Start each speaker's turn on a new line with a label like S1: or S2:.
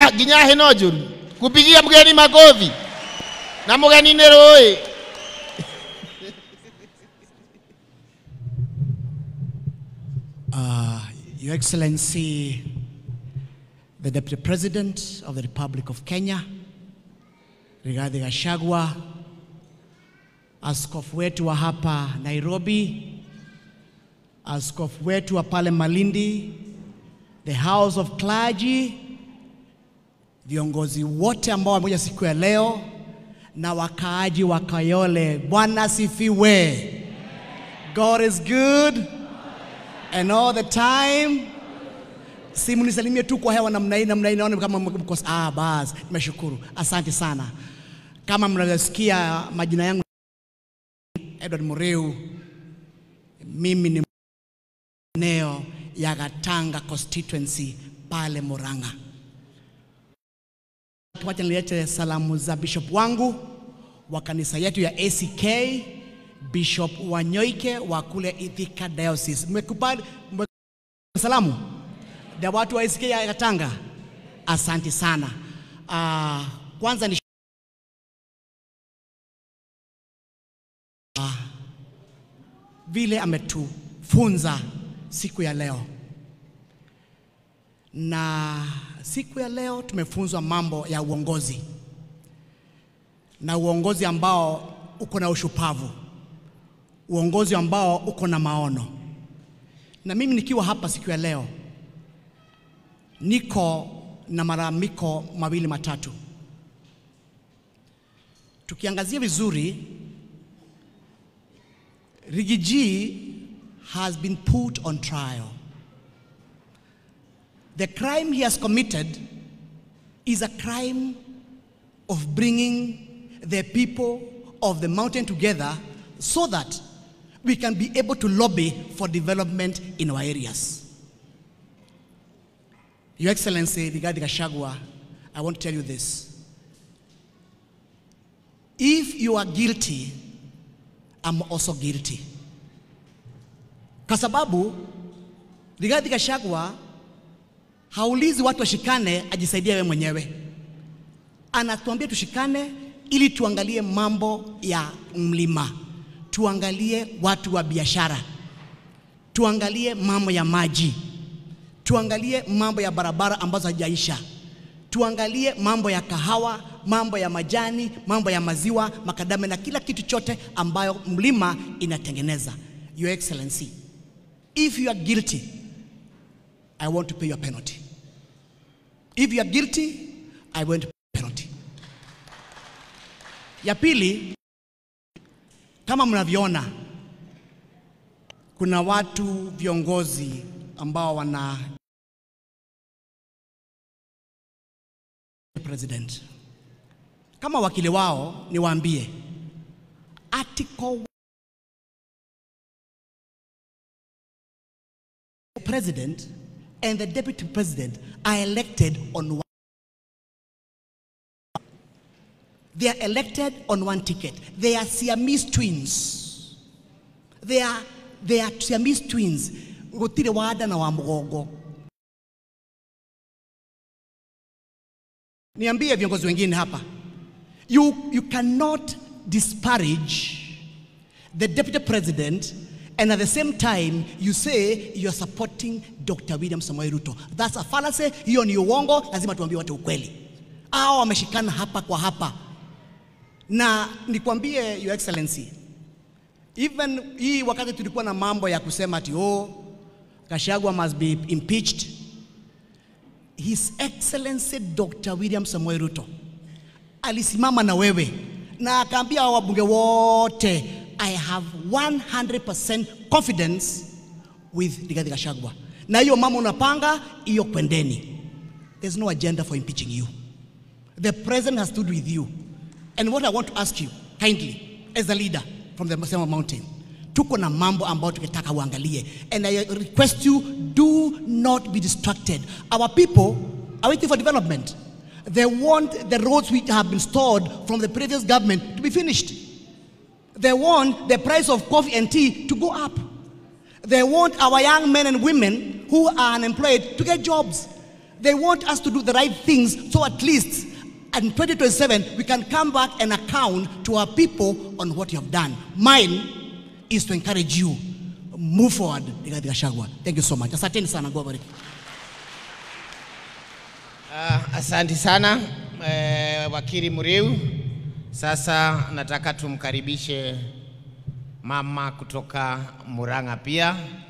S1: nginya nginya hino njuru kupigia mgeni makofi na mgeni nĩ rũĩ
S2: Uh, Your Excellency, the Deputy President of the Republic of Kenya, Rigathi Gachagua, askofu wetu wa hapa Nairobi, askofu wetu wa pale Malindi, the House of Clergy, viongozi wote ambao wamekuja siku ya leo na wakaaji wa Kayole, Bwana sifiwe. God is good and all the time. Si mnisalimie tu kwa hewa namna hii namna hii, naona kama mko ah, basi nimeshukuru, asante sana. Kama mnavyosikia majina yangu Edward Mureu, mimi ni eneo ya Gatanga constituency pale Murang'a. Wacha nilete salamu za bishop wangu wa kanisa yetu ya ACK Bishop Wanyoike wa kule Ithika Diocese. Mmekubali mme- salamu ya watu wa ACK ya Gatanga? Asante sana. Uh, kwanza ni Ah, vile ametufunza siku ya leo, na siku ya leo tumefunzwa mambo ya uongozi na uongozi ambao uko na ushupavu, uongozi ambao uko na maono. Na mimi nikiwa hapa siku ya leo niko na malalamiko mawili matatu. Tukiangazia vizuri, Rigiji has been put on trial. The crime he has committed is a crime of bringing the people of the mountain together so that we can be able to lobby for development in our areas. Your Excellency, Rigathi Gachagua, I want to tell you this. If you are guilty, I'm also guilty. Kwa sababu Rigathi Gachagua haulizi watu washikane ajisaidie wewe mwenyewe. Anatuambia tushikane ili tuangalie mambo ya mlima, tuangalie watu wa biashara, tuangalie mambo ya maji, tuangalie mambo ya barabara ambazo hajaisha, tuangalie mambo ya kahawa, mambo ya majani, mambo ya maziwa, makadame na kila kitu chote ambayo mlima inatengeneza. Your Excellency, if you are guilty, I want to pay your penalty. If you are guilty, I want to pay penalty. Ya pili, kama mnavyoona, kuna watu viongozi ambao wana president. Kama wakili wao niwaambie article president and the deputy president are elected on one They are elected on one ticket. They are Siamese twins. They are, they are Siamese twins. Gutire wada na wa mgongo. Niambie viongozi wengine hapa. You, you cannot disparage the deputy president and at the same time you say you are supporting Dr. William Samoei Ruto. That's a fallacy. Hiyo ni uongo, lazima tuambie watu ukweli. Hao wameshikana hapa kwa hapa. Na nikwambie your excellency, even hii wakati tulikuwa na mambo ya kusema ati oh, Gachagua must be impeached, His Excellency Dr. William Samoei Ruto alisimama na wewe na akaambia hao wabunge wote, I have 100% confidence with Rigathi Gachagua, na hiyo mama unapanga hiyo kwendeni. There's no agenda for impeaching you. The president has stood with you. And what I want to ask you kindly as a leader from the Masema Mountain, tuko na mambo ambayo tukitaka uangalie. And I request you, do not be distracted. Our people are waiting for development. They want the roads which have been stored from the previous government to be finished. They want the price of coffee and tea to go up. They want our young men and women who are unemployed to get jobs. They want us to do the right things so at least in 2027 we can come back and account to our people on what you have done. Mine is to encourage you. Move forward, Rigathi Gachagua. Thank you so much. Asanteni sana. God bless.
S1: Ah, Asanti sana eh, wakili Muriu. Sasa nataka tumkaribishe mama kutoka Murang'a pia